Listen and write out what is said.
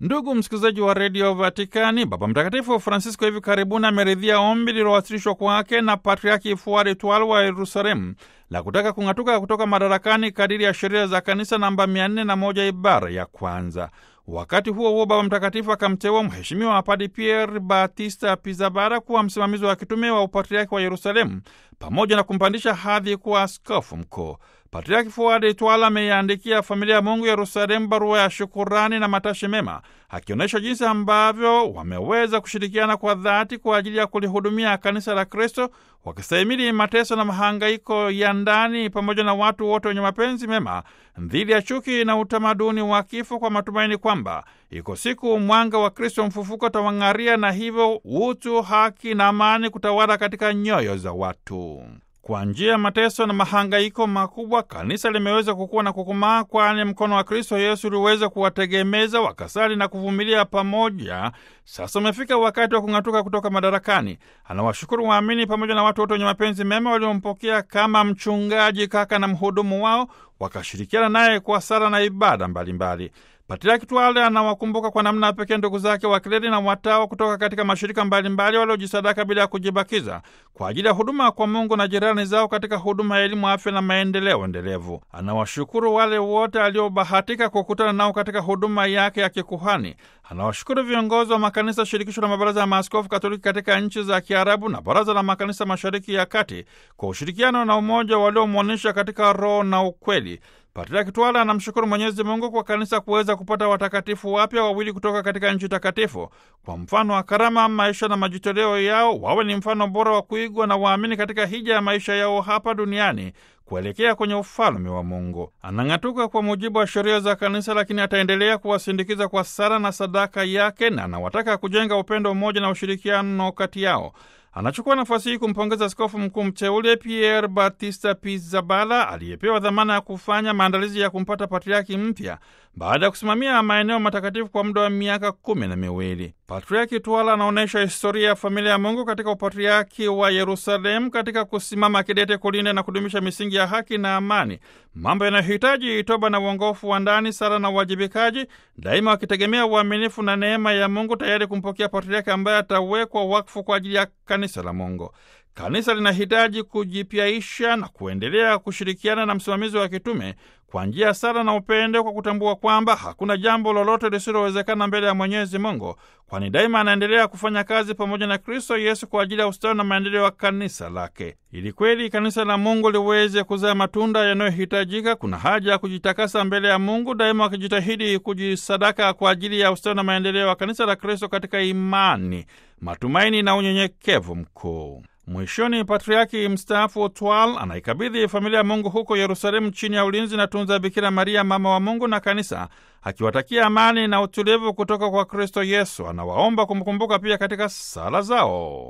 Ndugu msikilizaji wa redio Vatikani, Baba Mtakatifu Francisco hivi karibuni ameridhia ombi lililowasilishwa kwake na Patriaki Fuari Twal wa Yerusalemu la kutaka kung'atuka kutoka madarakani kadiri ya sheria za kanisa namba 401 ibara ya kwanza. Wakati huo huo, Baba Mtakatifu akamteua Mheshimiwa Padi Pierre Batista Pizabara kuwa msimamizi wa kitume wa upatriaki wa Yerusalemu pamoja na kumpandisha hadhi kuwa askofu mkuu. Patriaki Fuadi Twala ameiandikia familia ya Mungu Yerusalemu barua ya shukurani na matashi mema, akionyesha jinsi ambavyo wameweza kushirikiana kwa dhati kwa ajili ya kulihudumia kanisa la Kristo, wakistahimili mateso na mahangaiko ya ndani pamoja na watu wote wenye mapenzi mema dhidi ya chuki na utamaduni wa kifo, kwa matumaini kwamba iko siku mwanga wa Kristo mfufuko tawang'aria na hivyo utu, haki na amani kutawala katika nyoyo za watu. Kwa njia ya mateso na mahangaiko makubwa, kanisa limeweza kukua na kukomaa, kwani mkono wa Kristo Yesu uliweza kuwategemeza wakasali na kuvumilia pamoja. Sasa umefika wakati wa kung'atuka kutoka madarakani. Anawashukuru waamini pamoja na watu wote wenye mapenzi mema waliompokea kama mchungaji, kaka na mhudumu wao, wakashirikiana naye kwa sala na ibada mbalimbali. Patriaki Twale anawakumbuka kwa namna pekee ndugu zake wakleri na watawa kutoka katika mashirika mbalimbali waliojisadaka bila ya kujibakiza kwa ajili ya huduma kwa Mungu na jirani zao katika huduma ya elimu, afya na maendeleo endelevu. Anawashukuru wale wote aliobahatika kukutana nao katika huduma yake ya kikuhani. Anawashukuru viongozi wa makanisa shirikisho la mabaraza ya maaskofu Katoliki katika nchi za Kiarabu na baraza la makanisa mashariki ya kati kwa ushirikiano na umoja waliomwonyesha katika roho na ukweli. Patriaki Twala anamshukuru Mwenyezi Mungu kwa kanisa kuweza kupata watakatifu wapya wawili kutoka katika nchi takatifu. Kwa mfano wa karama, maisha na majitoleo yao, wawe ni mfano bora wa kuigwa na waamini katika hija ya maisha yao hapa duniani kuelekea kwenye ufalme wa Mungu. Anang'atuka kwa mujibu wa sheria za kanisa, lakini ataendelea kuwasindikiza kwa sala na sadaka yake, na anawataka kujenga upendo, umoja na ushirikiano kati yao. Anachukua nafasi hii kumpongeza askofu mkuu mteule Pierre Batista Pizzaballa aliyepewa dhamana ya kufanya maandalizi ya kumpata patriaki mpya baada ya kusimamia maeneo matakatifu kwa muda wa miaka kumi na miwili. Patriaki Twala anaonyesha historia ya familia ya Mungu katika upatriaki wa Yerusalemu katika kusimama kidete kulinda na kudumisha misingi ya haki na amani, mambo yanayohitaji toba na uongofu wa ndani, sala na uwajibikaji, daima wakitegemea uaminifu na neema ya Mungu, tayari kumpokea patriaki ambaye atawekwa wakfu kwa ajili ya kanisa la Mungu. Kanisa linahitaji kujipyaisha na kuendelea kushirikiana na msimamizi wa kitume kwa njia ya sala na upendo, kwa kutambua kwamba hakuna jambo lolote lisilowezekana mbele ya Mwenyezi Mungu, kwani daima anaendelea kufanya kazi pamoja na Kristo Yesu kwa ajili ya ustawi na maendeleo ya kanisa lake. Ili kweli kanisa la Mungu liweze kuzaa matunda yanayohitajika, kuna haja ya kujitakasa mbele ya Mungu, daima wakijitahidi kujisadaka kwa ajili ya ustawi na maendeleo ya kanisa la Kristo katika imani, matumaini na unyenyekevu mkuu. Mwishoni, patriaki mstaafu Twal anaikabidhi familia ya Mungu huko Yerusalemu chini ya ulinzi na tunza Bikira Maria, mama wa Mungu na kanisa, akiwatakia amani na utulivu kutoka kwa Kristo Yesu. Anawaomba kumkumbuka pia katika sala zao.